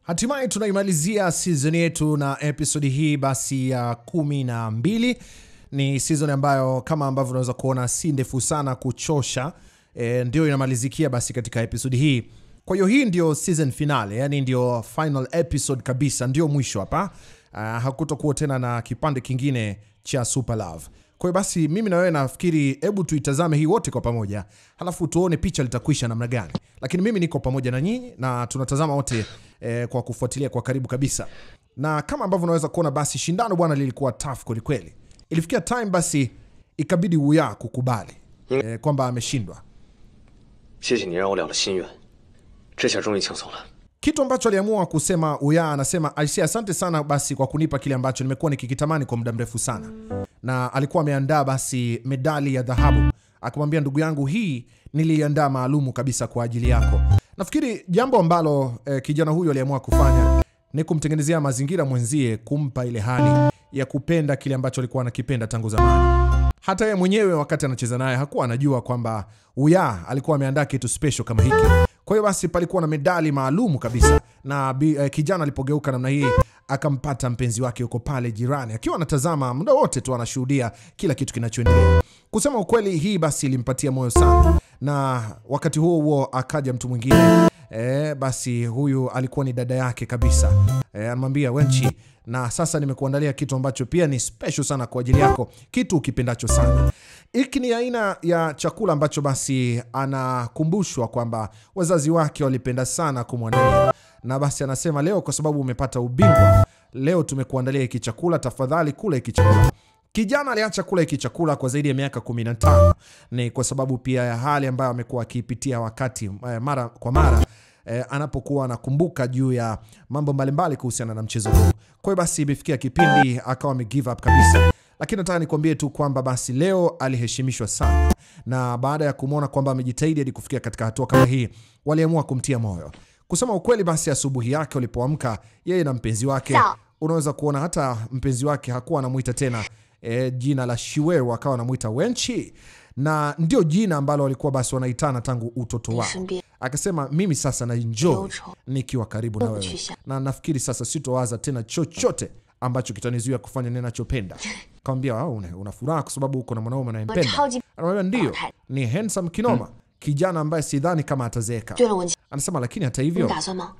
Hatimaye tunaimalizia season yetu na episodi hii basi ya kumi na mbili. Ni season ambayo kama ambavyo unaweza kuona si ndefu sana kuchosha, e, ndio inamalizikia basi katika episodi hii. Kwa hiyo hii ndio season finale, yani ndio final episode kabisa, ndio mwisho hapa. Uh, hakutokuwa tena na kipande kingine cha Super Love. Kwa hiyo basi mimi na wewe nafikiri hebu tuitazame hii wote kwa pamoja, halafu tuone picha litakwisha namna gani. Lakini mimi niko pamoja na nyinyi na tunatazama wote eh, kwa kufuatilia kwa karibu kabisa, na kama ambavyo unaweza kuona basi shindano bwana lilikuwa tough kweli kweli. Ilifikia time basi ikabidi Uya kukubali eh, kwamba ameshindwa, 谢谢你让我了了心愿，这下终于轻松了。 kitu ambacho aliamua kusema Uya. Anasema aisee, asante sana basi kwa kunipa kile ambacho nimekuwa nikikitamani kwa muda mrefu sana, na alikuwa ameandaa basi medali ya dhahabu, akamwambia ndugu yangu, hii niliandaa maalumu kabisa kwa ajili yako. Nafikiri jambo ambalo eh, kijana huyu aliamua kufanya ni kumtengenezea mazingira mwenzie, kumpa ile hali ya kupenda kile ambacho alikuwa anakipenda tangu zamani. Hata yeye mwenyewe wakati anacheza naye hakuwa anajua kwamba Uya alikuwa ameandaa kitu special kama hiki. Kwa hiyo basi palikuwa na medali maalumu kabisa, na bi, eh, kijana alipogeuka namna hii akampata mpenzi wake yuko pale jirani, akiwa anatazama muda wote tu, anashuhudia kila kitu kinachoendelea. Kusema ukweli, hii basi ilimpatia moyo sana, na wakati huo huo akaja mtu mwingine E, basi huyu alikuwa ni dada yake kabisa. E, anamwambia Wenchi, na sasa nimekuandalia kitu ambacho pia ni special sana kwa ajili yako, kitu ukipendacho sana. Hiki ni aina ya chakula ambacho basi anakumbushwa kwamba wazazi wake walipenda sana kumwandalia, na basi anasema leo, kwa sababu umepata ubingwa, leo tumekuandalia hiki chakula, tafadhali kula hiki chakula. Kijana aliacha kula hiki chakula kwa zaidi ya miaka 15. Ni kwa sababu pia ya hali ambayo amekuwa akiipitia wakati eh, mara kwa mara eh, anapokuwa anakumbuka juu ya mambo mbalimbali kuhusiana na mchezo huu. Kwa hiyo basi imefikia kipindi akawa ame give up kabisa, lakini nataka nikwambie tu kwamba basi leo aliheshimishwa sana, na baada ya kumwona kwamba amejitahidi hadi kufikia katika hatua kama hii, waliamua kumtia moyo. Kusema ukweli, basi asubuhi yake walipoamka, yeye na mpenzi wake, Sawa. unaweza kuona hata mpenzi wake hakuwa anamuita tena e, jina la Shiweru akawa anamuita Wenchi, na ndio jina ambalo walikuwa basi wanaitana tangu utoto wao. 身边 Akasema mimi sasa na enjoy Jojo. nikiwa karibu na wewe, Kuchisha. na nafikiri sasa sitowaza tena chochote ambacho kitanizuia kufanya ninachopenda. Kamwambia "Ah, una, una furaha kwa sababu uko na mwanaume unayempenda. Chaoji- Anamwambia ndio, Hai. ni handsome kinoma, kijana ambaye sidhani kama atazeeka. 对了，文琪， Anasema lakini hata 你 hivyo 打算吗？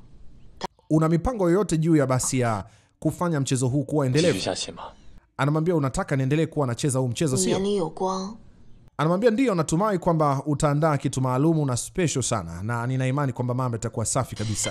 una mipango yoyote juu ya basi ya kufanya mchezo huu kuwa 继续 endelevu? 下棋吗？ Anamwambia unataka niendelee kuwa nacheza huu mchezo 你 sio? 眼里有光， Anamwambia ndio, natumai kwamba utaandaa kitu maalumu na special sana, na nina imani kwamba mambo yatakuwa safi kabisa.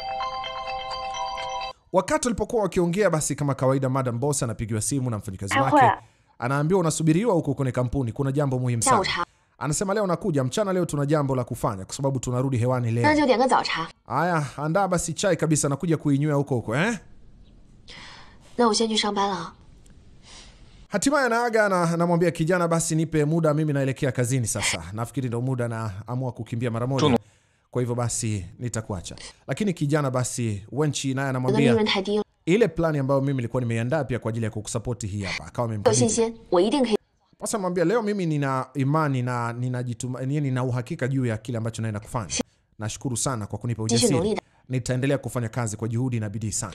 Wakati walipokuwa wakiongea, basi kama kawaida, Madam Boss anapigiwa simu na mfanyikazi wake, anaambiwa unasubiriwa huko kwenye kampuni, kuna jambo muhimu 下午 sana. 茶， Anasema leo nakuja mchana, leo tuna jambo la kufanya kwa sababu tunarudi hewani 那 leo. 就点个早茶。 Haya, andaa basi chai kabisa, nakuja kuinywea huko huko eh? 那我先去上班了啊。 Hatimaye anaaga na anamwambia kijana, basi nipe muda, mimi naelekea kazini sasa. Nafikiri ndo muda naamua kukimbia mara moja, Tunu. kwa hivyo basi nitakuacha. Lakini kijana basi Wenchi naye 我的利 anamwambia 润太低了， ile plani ambayo mimi nilikuwa nimeiandaa pia kwa ajili ya kukusapoti hii hapa, akawa 有信 amemkabidhi. 心，我一定可以。 Sasa namwambia leo mimi nina imani na ninajituma, yani nina uhakika juu ya kile ambacho naenda kufanya. Nashukuru sana kwa kunipa 继续努力 ujasiri, 的。 nitaendelea kufanya kazi kwa juhudi na bidii sana.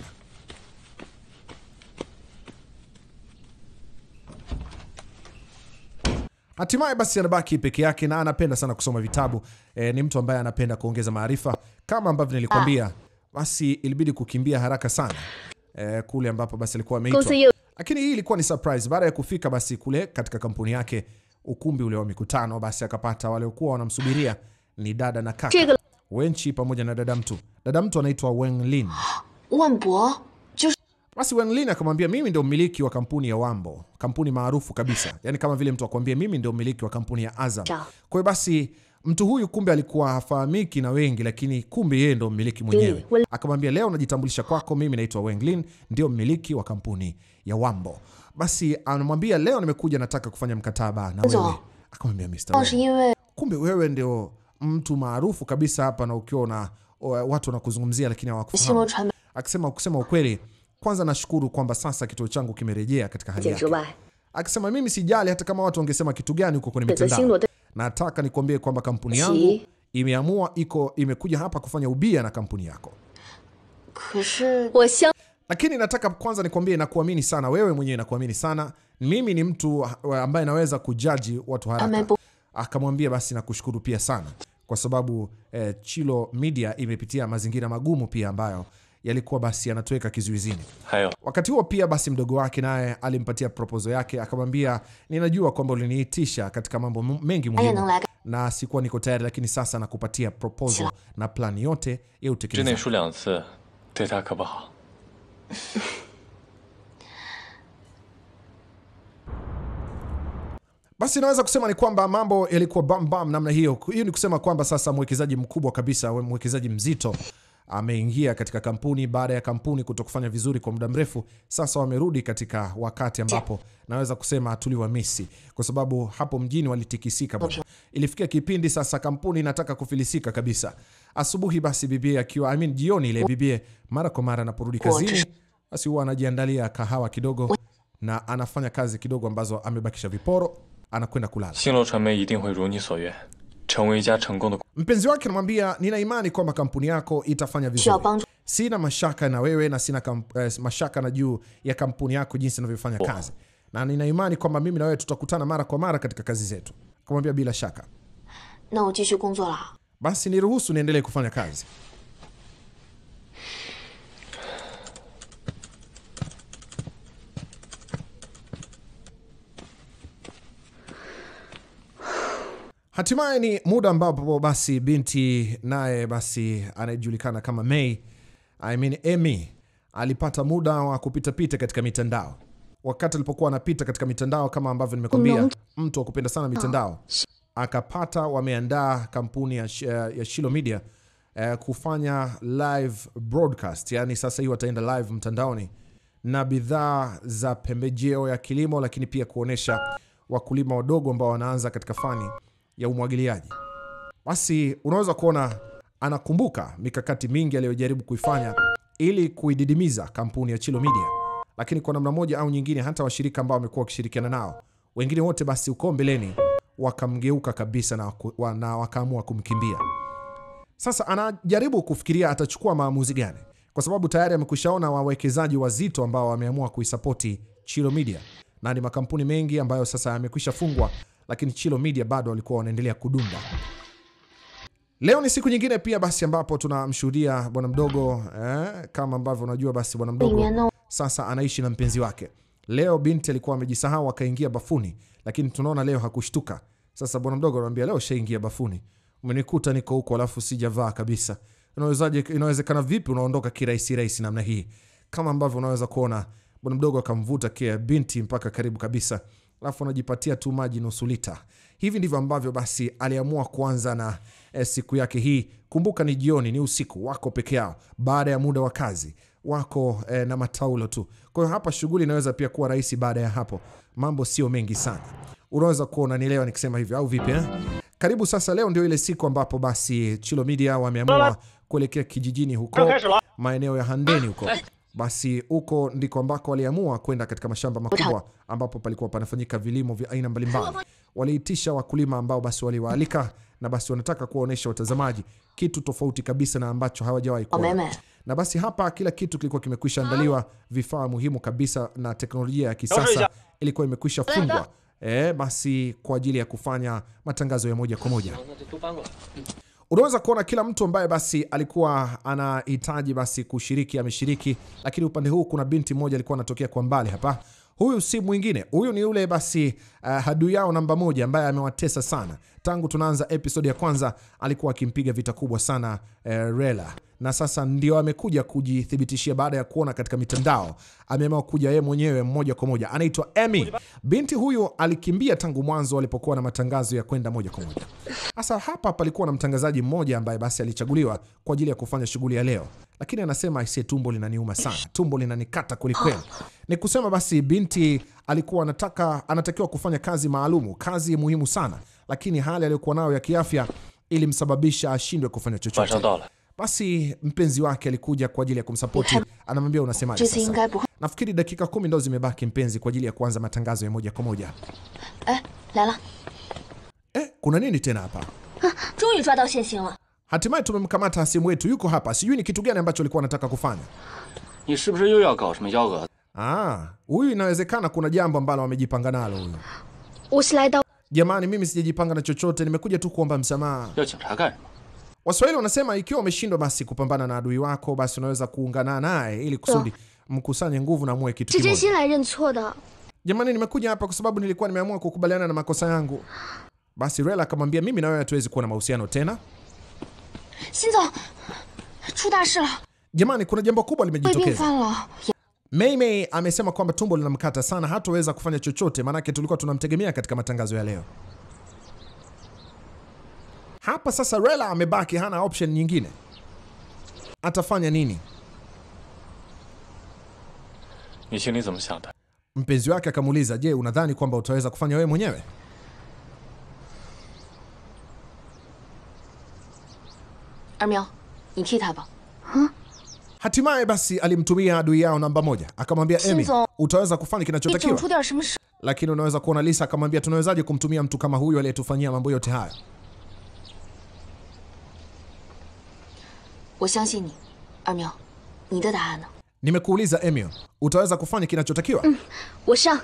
Hatimaye basi anabaki peke yake na anapenda sana kusoma vitabu. E, ni mtu ambaye anapenda kuongeza maarifa kama ambavyo nilikwambia. Basi ilibidi kukimbia haraka sana e, kule ambapo basi alikuwa ameitwa, lakini hii ilikuwa ni surprise. Baada ya kufika basi kule katika kampuni yake, ukumbi ule wa mikutano, basi akapata waliokuwa wanamsubiria ni dada na kaka Wenchi pamoja na dada mtu. Dada mtu anaitwa Wenlin. 万博就是 Basi Wenlin akamwambia mimi ndio mmiliki wa kampuni ya Wambo, kampuni maarufu kabisa, yaani kama vile mtu akwambia mimi ndio mmiliki wa kampuni ya Azam. Sawa. Kwa hiyo basi mtu huyu kumbe alikuwa hafahamiki na wengi, lakini kumbe yeye ndo mmiliki mwenyewe. Akamwambia leo najitambulisha kwako, mimi naitwa Wenglin, ndio mmiliki wa kampuni ya Wambo. Basi anamwambia leo nimekuja, nataka kufanya mkataba na wewe. Sawa. Akamwambia Mr. 倒是 Wen, 因为 kumbe wewe ndio mtu maarufu kabisa hapa, na ukiwa na watu wanakuzungumzia lakini 星 hawakufahamu 罗传媒 akisema kusema ukweli, kwanza nashukuru kwamba sasa kituo changu kimerejea katika hali 界之 yake. 外， Akisema mimi sijali hata kama watu wangesema kitu gani huko kwenye 选择星 mitandao, 罗对 nataka nikwambie kwamba kampuni yangu Si. imeamua iko imekuja hapa kufanya ubia na kampuni yako. 可是我相 lakini nataka kwanza nikwambie, nakuamini sana wewe mwenyewe, nakuamini sana mimi. Ni mtu ambaye naweza kujaji watu haraka. Amepo- Akamwambia basi nakushukuru pia sana kwa sababu eh, Chilo Media imepitia mazingira magumu pia ambayo yalikuwa basi yanatuweka kizuizini. 还有， Wakati huo pia basi mdogo wake naye alimpatia proposal yake, akamwambia ninajua kwamba uliniitisha katika mambo m- mengi 他也 muhimu 能来干。 na sikuwa niko tayari, lakini sasa nakupatia proposal na plani yote ya 之内 utekelezaji. 输两次，对他可不好。 Basi naweza kusema ni kwamba mambo yalikuwa bam bam namna hiyo. Hiyo ni kusema kwamba sasa mwekezaji mkubwa kabisa, mwekezaji mzito ameingia katika kampuni baada ya kampuni kutokufanya vizuri kwa muda mrefu. Sasa wamerudi katika wakati ambapo naweza kusema tuliwamisi, kwa sababu hapo mjini walitikisika bwana. Ilifikia kipindi sasa kampuni inataka kufilisika kabisa. Asubuhi basi bibie akiwa I mean, jioni ile bibie mara kwa mara anaporudi kazini, basi huwa anajiandalia kahawa kidogo na anafanya kazi kidogo ambazo amebakisha viporo, anakwenda kulala. 星罗传媒一定会如你所愿，成为一家成功的。 Mpenzi wake anamwambia nina imani kwamba kampuni yako itafanya 需要 vizuri. 帮助， Sina mashaka na wewe na sina kamp, eh, mashaka na juu ya kampuni yako jinsi inavyofanya kazi, na nina imani kwamba mimi na wewe tutakutana mara kwa mara katika kazi zetu. Akamwambia bila shaka. 那我继续工作了。 Basi niruhusu niendelee kufanya kazi. Hatimaye ni muda ambapo basi binti naye basi anayejulikana kama May, I mean Amy, alipata muda wa kupitapita katika mitandao. Wakati alipokuwa anapita katika mitandao, kama ambavyo nimekwambia, mtu wa kupenda sana mitandao, akapata wameandaa kampuni ya, Sh- ya Shilo Media eh, kufanya live broadcast, yani sasa hii wataenda live mtandaoni na bidhaa za pembejeo ya kilimo, lakini pia kuonesha wakulima wadogo ambao wanaanza katika fani ya umwagiliaji. Basi unaweza kuona anakumbuka mikakati mingi aliyojaribu kuifanya ili kuididimiza kampuni ya Chilo Media, lakini kwa namna moja au nyingine, hata washirika ambao wamekuwa wakishirikiana nao wengine wote, basi uko mbeleni wakamgeuka kabisa na, waku- wa- na wakaamua kumkimbia. Sasa anajaribu kufikiria atachukua maamuzi gani, kwa sababu tayari amekwishaona wawekezaji wazito ambao wameamua kuisapoti Chilo Media, na ni makampuni mengi ambayo sasa yamekwisha fungwa, lakini Chilo Media bado walikuwa wanaendelea kudunda. Leo ni siku nyingine pia basi ambapo tunamshuhudia bwana mdogo eh, kama ambavyo unajua basi bwana 里 mdogo 面呢， sasa anaishi na mpenzi wake. Leo binti alikuwa amejisahau akaingia bafuni, lakini tunaona leo hakushtuka. Sasa bwana mdogo anamwambia leo shaingia bafuni, umenikuta niko huko alafu sijavaa kabisa. Unawezaje? Inawezekana vipi unaondoka kirahisi rahisi namna hii? Kama ambavyo unaweza kuona bwana mdogo akamvuta kia binti mpaka karibu kabisa, alafu anajipatia tu maji nusu lita. Hivi ndivyo ambavyo basi aliamua kuanza na eh, siku yake hii. Kumbuka ni jioni, ni usiku, wako peke yao baada ya muda wa kazi wako eh, na mataulo tu. Kwa hiyo hapa shughuli inaweza pia kuwa rahisi. Baada ya hapo, mambo sio mengi sana, unaweza kuona nielewa nikisema hivyo au vipi eh? Karibu sasa, leo ndio ile siku ambapo basi Chilo Media wameamua kuelekea kijijini huko maeneo ya Handeni huko. Basi huko ndiko ambako waliamua kwenda katika mashamba makubwa ambapo palikuwa panafanyika vilimo vya aina mbalimbali. Waliitisha wakulima ambao basi waliwaalika na basi wanataka kuwaonyesha watazamaji kitu tofauti kabisa na ambacho hawajawahi 小妹 kuona 妹， na basi hapa kila kitu kilikuwa kimekwisha andaliwa, vifaa muhimu kabisa na teknolojia ya kisasa ilikuwa imekwisha fungwa e, basi kwa ajili ya kufanya matangazo ya moja kwa moja. 那就都搬过来。 Unaweza kuona kila mtu ambaye basi alikuwa anahitaji basi kushiriki ameshiriki, lakini upande huu kuna binti mmoja alikuwa anatokea kwa mbali hapa. Huyu si mwingine, huyu ni yule basi uh, adui yao namba moja ambaye amewatesa sana tangu tunaanza episode ya kwanza. Alikuwa akimpiga vita kubwa sana uh, Rela, na sasa ndio amekuja kujithibitishia baada ya kuona katika mitandao. Ameamua kuja yeye mwenyewe moja kwa moja, anaitwa Amy. Binti huyu alikimbia tangu mwanzo alipokuwa na matangazo ya kwenda moja kwa moja. Sasa hapa palikuwa na mtangazaji mmoja ambaye basi alichaguliwa kwa ajili ya kufanya shughuli ya leo, lakini anasema aisee, tumbo linaniuma sana, tumbo linanikata kwelikweli. Ni kusema basi binti alikuwa anataka anatakiwa kufanya kazi maalumu, kazi muhimu sana, lakini hali aliyokuwa nayo ya kiafya ilimsababisha ashindwe kufanya 晚上 chochote. 到了， Basi mpenzi wake alikuja kwa ajili ya kumsapoti, anamwambia unasemaje 这次应 sasa? 该不会。 Nafikiri dakika kumi ndo zimebaki mpenzi, kwa ajili ya kuanza matangazo ya moja kwa moja. 哎，来了， Eh, kuna nini tena hapa? 终于抓到现行了。 Hatimaye tumemkamata hasimu wetu, yuko hapa. Sijui ni kitu gani ambacho alikuwa anataka kufanya. 你是不是又要搞什么幺蛾子？ Ah, huyu inawezekana kuna jambo ambalo amejipanga nalo huyu. 我是来到 Jamani, mimi sijajipanga na chochote, nimekuja tu kuomba msamaha. 要警察干什么？ Waswahili wanasema ikiwa umeshindwa basi kupambana na adui wako, basi unaweza kuungana naye ili kusudi mkusanye nguvu na muwe kitu 是真 kimoja. 心来认错的。 Jamani, nimekuja hapa kwa sababu nilikuwa nimeamua kukubaliana na makosa yangu. Basi Rela akamwambia mimi na wewe hatuwezi kuwa na mahusiano tena. 辛总，出大事了， Jamani, kuna jambo kubwa 胃病 limejitokeza. 犯了。 Mei Mei amesema kwamba tumbo linamkata sana, hataweza kufanya chochote, maanake tulikuwa tunamtegemea katika matangazo ya leo. Hapa sasa Rela amebaki, hana option nyingine. Atafanya nini? 你心里怎么想的？ Mpenzi wake akamuuliza, je, unadhani kwamba utaweza kufanya wewe mwenyewe? 二喵，你替他吧。 Hatimaye basi alimtumia adui yao namba moja, akamwambia Emi, Shinzo. utaweza kufanya 你整 kinachotakiwa. 出点什么事？ Lakini unaweza kuona Lisa akamwambia, tunawezaje kumtumia mtu kama huyu aliyetufanyia mambo yote haya? 我相信你，二喵，你的答案呢？ Nimekuuliza Emil, utaweza kufanya kinachotakiwa? 我上。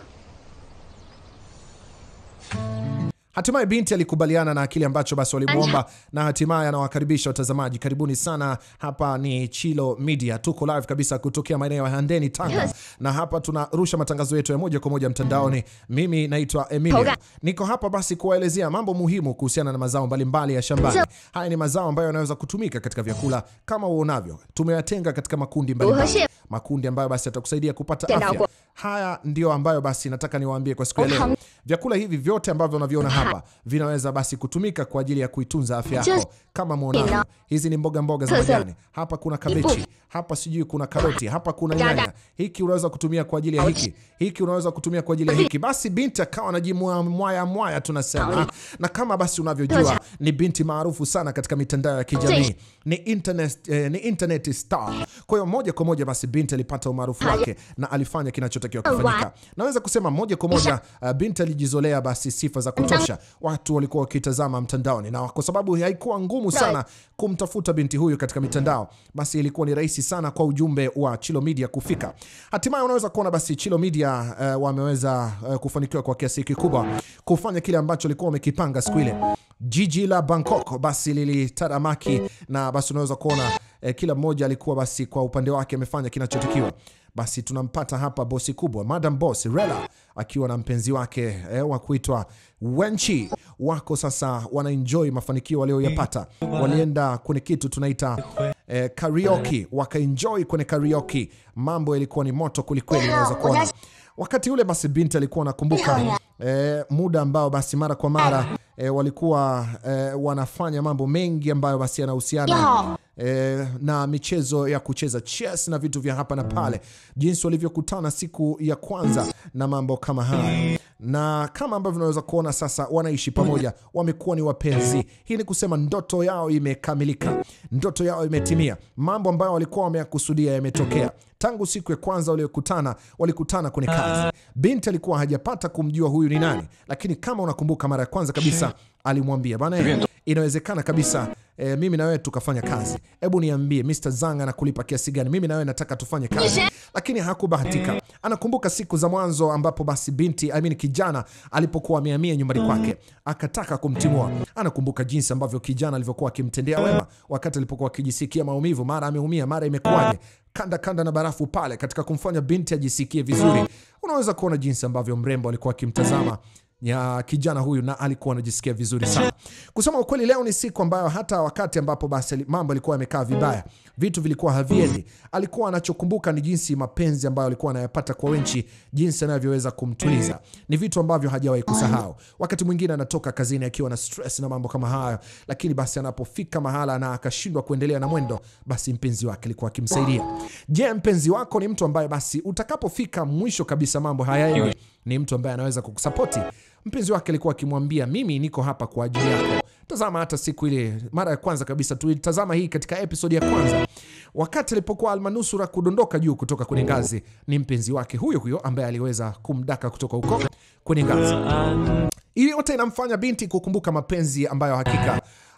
Hatimaye binti alikubaliana na kile ambacho basi walimwomba, na hatimaye anawakaribisha watazamaji. Karibuni sana, hapa ni Chilo Media, tuko live kabisa kutokea maeneo ya Handeni, Tanga, na hapa tunarusha matangazo yetu ya moja kwa moja mtandaoni. Mimi naitwa Emilio, niko hapa basi kuwaelezea mambo muhimu kuhusiana na mazao mbalimbali ya shambani. Haya ni mazao ambayo yanaweza kutumika katika vyakula kama uonavyo, tumeyatenga katika makundi mbalimbali, makundi ambayo basi yatakusaidia kupata afya. Haya ndio ambayo basi nataka niwaambie kwa siku ya leo. Vyakula hivi vyote ambavyo unaviona hapa vinaweza basi kutumika kwa ajili ya kuitunza afya yako kama mwonavyo. Hizi ni mboga mboga za majani. Hapa kuna kabechi, hapa sijui kuna karoti, hapa kuna nyanya. Hiki unaweza kutumia kwa ajili ya hiki, hiki unaweza kutumia kwa ajili ya hiki. Basi binti akawa anajimwaya mwaya mwaya, tunasema na kama basi unavyojua ni binti maarufu sana katika mitandao ya kijamii, ni internet, eh, ni internet star. Kwa hiyo moja kwa moja basi binti alipata umaarufu wake na alifanya kinachotakiwa kufanyika. Naweza kusema moja kwa moja uh, binti alijizolea basi sifa za kutosha. Watu walikuwa wakitazama mtandaoni, na kwa sababu haikuwa ngumu sana kumtafuta binti huyu katika mitandao, basi ilikuwa ni rahisi sana kwa ujumbe wa Chilo Media kufika. Hatimaye unaweza kuona basi Chilo Media uh, wameweza uh, kufanikiwa kwa kiasi kikubwa kufanya kile ambacho walikuwa wamekipanga siku ile. Jiji la Bangkok basi lilitaramaki na basi unaweza kuona eh, kila mmoja alikuwa basi kwa upande wake amefanya kinachotakiwa. Basi tunampata hapa bosi kubwa Madam Boss Rela akiwa na mpenzi wake eh, wa kuitwa Wenchi. Wako sasa wanaenjoy mafanikio walioyapata. Walienda kwenye kitu tunaita eh, karaoke, wakaenjoy kwenye karaoke. Mambo yalikuwa ni moto kwelikweli, unaweza kuona wakati ule basi binti alikuwa anakumbuka eh, muda ambao basi mara kwa mara eh, walikuwa eh, wanafanya mambo mengi ambayo basi yanahusiana eh, na michezo ya kucheza chess na vitu vya hapa na pale, jinsi walivyokutana siku ya kwanza na mambo kama haya, na kama ambavyo unaweza kuona sasa wanaishi pamoja, wamekuwa ni wapenzi. Hii ni kusema ndoto yao imekamilika, ndoto yao imetimia. Mambo ambayo walikuwa wameyakusudia yametokea. Tangu siku ya kwanza waliokutana, walikutana kwenye kazi. Binti alikuwa hajapata kumjua huyu ni nani, lakini kama unakumbuka, mara ya kwanza kabisa alimwambia bana, eh, inawezekana kabisa eh, mimi na wewe tukafanya kazi. Hebu niambie Mr. Zang anakulipa kiasi gani? Mimi na wewe nataka tufanye kazi. Lakini hakubahatika. Anakumbuka siku za mwanzo ambapo basi binti I mean, kijana alipokuwa amehamia nyumbani kwake akataka kumtimua. Anakumbuka jinsi ambavyo kijana alivyokuwa akimtendea wema wakati alipokuwa akijisikia maumivu, mara ameumia, mara imekuwaje kanda kanda na barafu pale katika kumfanya binti ajisikie vizuri. Unaweza kuona jinsi ambavyo mrembo alikuwa akimtazama ya kijana huyu na alikuwa anajisikia vizuri sana. Kusema ukweli, leo ni siku ambayo hata wakati ambapo basi mambo yalikuwa yamekaa vibaya, vitu vilikuwa haviendi, alikuwa anachokumbuka ni jinsi mapenzi ambayo alikuwa anayapata kwa Wenchi, jinsi anavyoweza kumtuliza. Ni vitu ambavyo hajawahi kusahau. Wakati mwingine anatoka kazini akiwa na stress na mambo kama hayo, lakini basi anapofika mahala na akashindwa kuendelea na mwendo, basi mpenzi wake alikuwa akimsaidia. Je, mpenzi wako ni mtu ambaye basi utakapofika mwisho kabisa mambo hayaendi, ni mtu ambaye anaweza kukusapoti? Mpenzi wake alikuwa akimwambia mimi niko hapa kwa ajili yako. Tazama hata siku ile mara ya kwanza kabisa tulitazama hii katika episodi ya kwanza, wakati alipokuwa almanusura kudondoka juu kutoka kwenye ngazi, ni mpenzi wake huyo huyo ambaye aliweza kumdaka kutoka huko kwenye ngazi. Hii yote inamfanya binti kukumbuka mapenzi ambayo hakika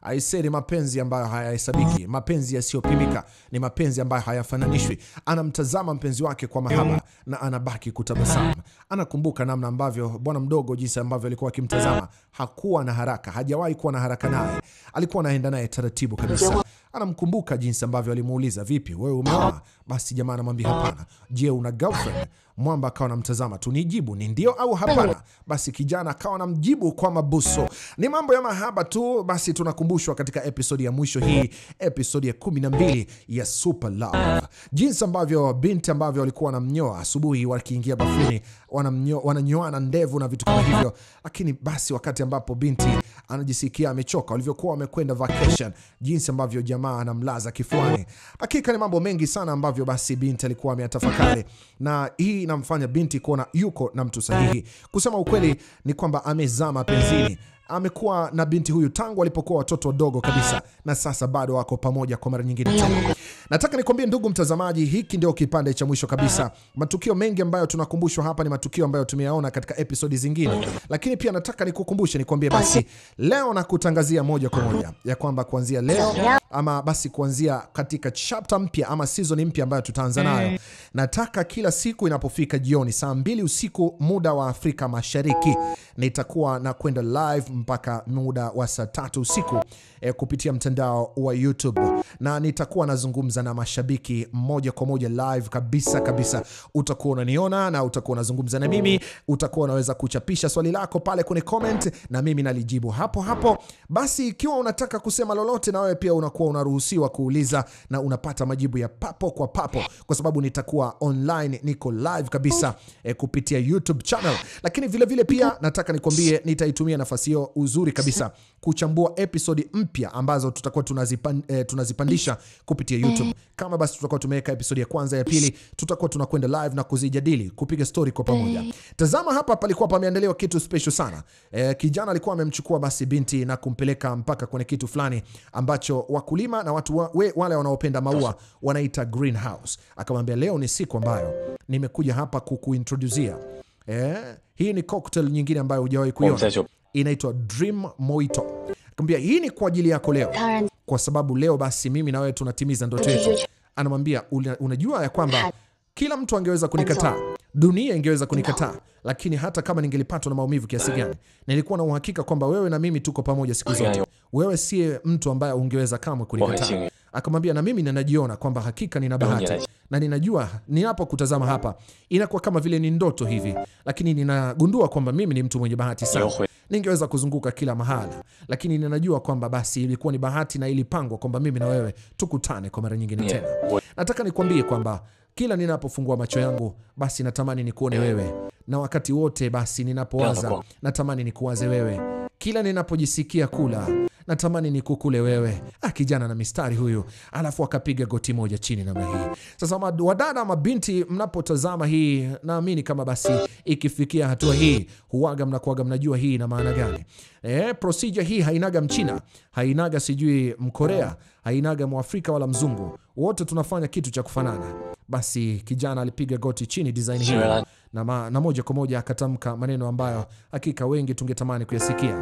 Aisee, ni mapenzi ambayo hayahesabiki, mapenzi yasiyopimika, ni mapenzi ambayo hayafananishwi. Anamtazama mpenzi wake kwa mahaba na anabaki kutabasamu. Anakumbuka namna ambavyo bwana mdogo, jinsi ambavyo alikuwa akimtazama, hakuwa na haraka, hajawahi kuwa na haraka naye, alikuwa anaenda naye taratibu kabisa. Anamkumbuka jinsi ambavyo alimuuliza, vipi wewe umeoa? Basi jamaa anamwambia hapana. Je, una girlfriend? Mwamba akawa anamtazama tu, nijibu ni ndio au hapana. Basi kijana akawa anamjibu kwa mabuso. Ni mambo ya mahaba tu. Basi tunakumbushwa katika episodi ya mwisho hii, episodi ya 12 ya Super Love, jinsi ambavyo binti ambavyo walikuwa wanamnyoa asubuhi wakiingia bafuni, wanamnyo- wananyoana ndevu na vitu kama hivyo, lakini basi wakati ambapo binti anajisikia amechoka, walivyokuwa wamekwenda vacation, jinsi ambavyo jamaa anamlaza kifuani. Hakika ni mambo mengi sana ambavyo basi binti alikuwa ameyatafakari, na hii inamfanya binti kuona yuko na mtu sahihi. Kusema ukweli ni kwamba amezama mapenzini amekuwa na binti huyu tangu walipokuwa watoto wadogo kabisa, na sasa bado wako pamoja kwa mara nyingine tena. Nataka nikwambie ndugu mtazamaji, hiki ndio kipande cha mwisho kabisa. Matukio mengi ambayo tunakumbushwa hapa ni matukio ambayo tumeyaona katika episodi zingine, lakini pia nataka nikukumbushe, nikwambie basi leo nakutangazia moja kwa moja ya kwamba kuanzia leo ama basi kuanzia katika chapter mpya ama season mpya ambayo tutaanza nayo, nataka kila siku inapofika jioni saa mbili usiku muda wa Afrika Mashariki nitakuwa na kwenda live mpaka muda wa saa tatu usiku eh, kupitia mtandao wa YouTube na nitakuwa nazungumza na mashabiki moja kwa moja live kabisa kabisa. Utakuwa unaniona na utakuwa unazungumza na mimi, utakuwa unaweza kuchapisha swali lako pale kwenye comment na mimi nalijibu hapo hapo. Basi ikiwa unataka kusema lolote, na wewe pia unakuwa unaruhusiwa kuuliza na unapata majibu ya papo kwa papo, kwa sababu nitakuwa online, niko live kabisa eh, kupitia YouTube channel. Lakini vile vile pia nataka nikwambie, nitaitumia nafasi hiyo uzuri kabisa kuchambua episodi mpya ambazo tutakuwa tunazipan, eh, tunazipandisha kupitia YouTube. Kama basi tutakuwa tumeweka episodi ya kwanza, ya pili, tutakuwa tunakwenda live na kuzijadili, kupiga story kwa pamoja. Tazama hapa, palikuwa pameandaliwa kitu special sana. Eh, kijana alikuwa amemchukua basi binti na kumpeleka mpaka kwenye kitu fulani ambacho wakulima na watu wa, we, wale wanaopenda maua wanaita greenhouse. Akamwambia leo ni siku ambayo nimekuja hapa kukuintroduzia eh, hii ni cocktail nyingine ambayo hujawahi 我们 kuiona 再就 inaitwa Dream Mojito. Akamwambia hii ni kwa ajili yako leo, 当然， kwa sababu leo basi mimi na wewe tunatimiza ndoto yetu. Anamwambia "Una- unajua ya kwamba kila mtu angeweza kunikataa, dunia ingeweza kunikataa, lakini hata kama ningelipatwa na maumivu kiasi gani, nilikuwa na uhakika kwamba wewe na mimi tuko pamoja siku zote. Wewe siye mtu ambaye ungeweza kamwe kunikataa. Waheshimu. Akamwambia na mimi ninajiona kwamba hakika nina bahati Dunia. na ninajua ninapokutazama hapa inakuwa kama vile ni ndoto hivi, lakini ninagundua kwamba mimi ni mtu mwenye bahati sana. Yohwe. Ningeweza kuzunguka kila mahala, lakini ninajua kwamba basi ilikuwa ni bahati na ilipangwa kwamba mimi na wewe tukutane kwa mara nyingine tena. Wo- Nataka nikwambie kwamba kila ninapofungua macho yangu basi natamani nikuone wewe, na wakati wote basi ninapowaza Yako. natamani nikuwaze wewe, kila ninapojisikia kula natamani nikukule wewe. Ah, kijana na mistari huyu, alafu akapiga goti moja chini namna hii. Sasa ma- wadada, mabinti, mnapotazama hii, naamini kama basi ikifikia hatua hii, huwaga mnakuwaga mnajua hii ina maana gani. Eh, procedure hii hainaga Mchina, hainaga sijui Mkorea, hainaga Mwafrika wala Mzungu, wote tunafanya kitu cha kufanana. Basi kijana alipiga goti chini design hii Sure. na, ma, na moja kwa moja akatamka maneno ambayo hakika wengi tungetamani kuyasikia.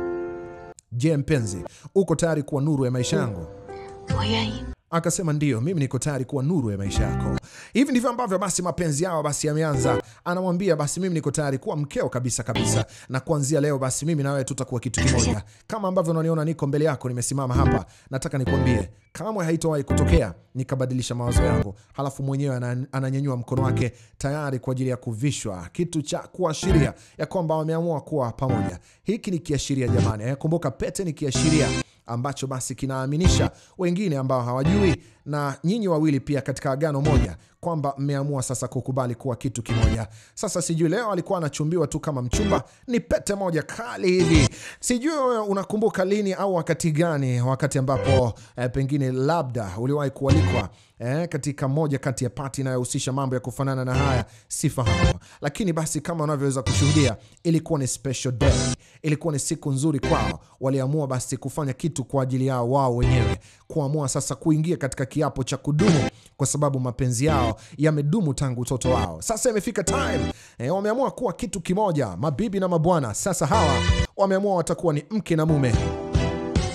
Je, mpenzi, uko tayari kuwa nuru ya maisha yangu? 我愿意。 Akasema ndiyo, mimi niko tayari kuwa nuru ya maisha yako. Hivi ndivyo ambavyo basi mapenzi yao basi yameanza. Anamwambia basi mimi niko tayari kuwa mkeo kabisa kabisa, na kuanzia leo basi mimi na wewe tutakuwa kitu kimoja. Kama ambavyo unaniona niko mbele yako, nimesimama hapa, nataka nikwambie kamwe haitowahi kutokea nikabadilisha mawazo yangu. Halafu mwenyewe ana- ananyanyua mkono wake tayari kwa ajili ya kuvishwa kitu cha kuashiria ya kwamba wameamua kuwa pamoja. Hiki ni kiashiria jamani, eh, kumbuka pete ni kiashiria ambacho basi kinaaminisha wengine ambao hawajui na nyinyi wawili pia katika agano moja kwamba mmeamua sasa kukubali kuwa kitu kimoja. Sasa sijui leo alikuwa anachumbiwa tu kama mchumba, ni pete moja kali hivi. Sijui wewe unakumbuka lini au wakati gani, wakati ambapo eh, pengine labda uliwahi kualikwa eh, katika moja kati ya pati inayohusisha mambo ya kufanana na haya, sifahamu. Lakini basi kama unavyoweza kushuhudia, ilikuwa ni special day, ilikuwa ni siku nzuri kwao. Waliamua basi kufanya kitu kwa ajili yao wao wenyewe, kuamua sasa kuingia katika kiapo cha kudumu, kwa sababu mapenzi yao yamedumu tangu utoto wao. Sasa imefika time eh, wameamua kuwa kitu kimoja, mabibi na mabwana. Sasa hawa wameamua watakuwa ni mke na mume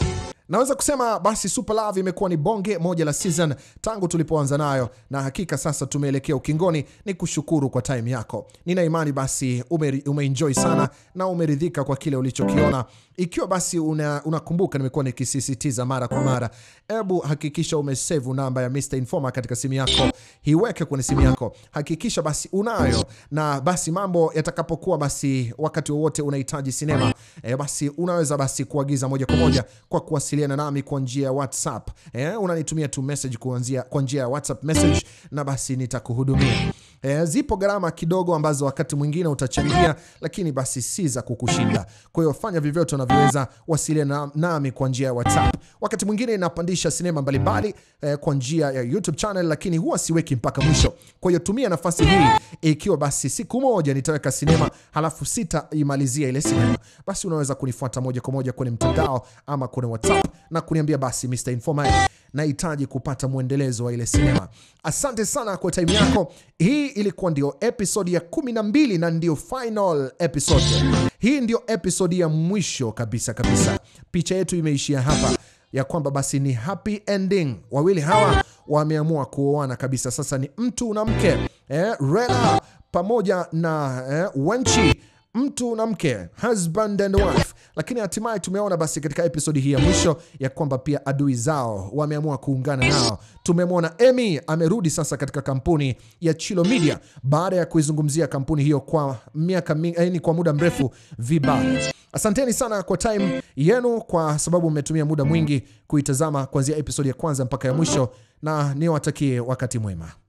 Naweza kusema basi Super Love imekuwa ni bonge moja la season tangu tulipoanza nayo, na hakika sasa tumeelekea ukingoni. Ni kushukuru kwa time yako, nina imani basi ume, umeenjoy sana na umeridhika kwa kile ulichokiona. Ikiwa basi unakumbuka, una nimekuwa nikisisitiza mara kwa mara, hebu hakikisha umesave namba ya Mr Informer katika simu yako, iweke kwenye simu yako, hakikisha basi unayo, na basi mambo yatakapokuwa basi wakati wowote unahitaji sinema e, basi unaweza basi kuagiza moja kwa moja kwa kuwasiliana nami kwa njia ya WhatsApp. E, unanitumia tu message kuanzia kwa njia ya WhatsApp message na basi nitakuhudumia. E, zipo gharama kidogo ambazo wakati mwingine utachangia, lakini basi si za kukushinda. Kwa hiyo fanya vyovyote unavyoweza, wasiliana nami kwa njia ya WhatsApp. Wakati mwingine napandisha sinema mbalimbali e, kwa njia ya YouTube channel, lakini huwa siweki mpaka mwisho. Kwa hiyo tumia nafasi hii, ikiwa basi siku moja nitaweka sinema halafu sitaimalizia ile sinema, basi unaweza kunifuata moja kwa moja kwenye mtandao ama kwenye WhatsApp na kuniambia basi, Mr Informer, nahitaji kupata mwendelezo wa ile sinema. Asante sana kwa time yako. Hii ilikuwa ndio episode ya 12 na ndio final episode. Hii ndio episode ya mwisho kabisa kabisa. Picha yetu imeishia hapa ya kwamba basi ni happy ending. Wawili hawa wameamua kuoana kabisa, sasa ni mtu na mke eh, Rela pamoja na eh, Wenchi mtu na mke, husband and wife. Lakini hatimaye tumeona basi katika episodi hii ya mwisho ya kwamba pia adui zao wameamua kuungana nao. Tumemwona Emmy amerudi sasa katika kampuni ya Chilo Media baada ya kuizungumzia kampuni hiyo kwa miaka mingi, kwa muda mrefu vibaya. Asanteni sana kwa time yenu, kwa sababu mmetumia muda mwingi kuitazama kuanzia episodi ya kwanza mpaka ya mwisho, na niwatakie wakati mwema.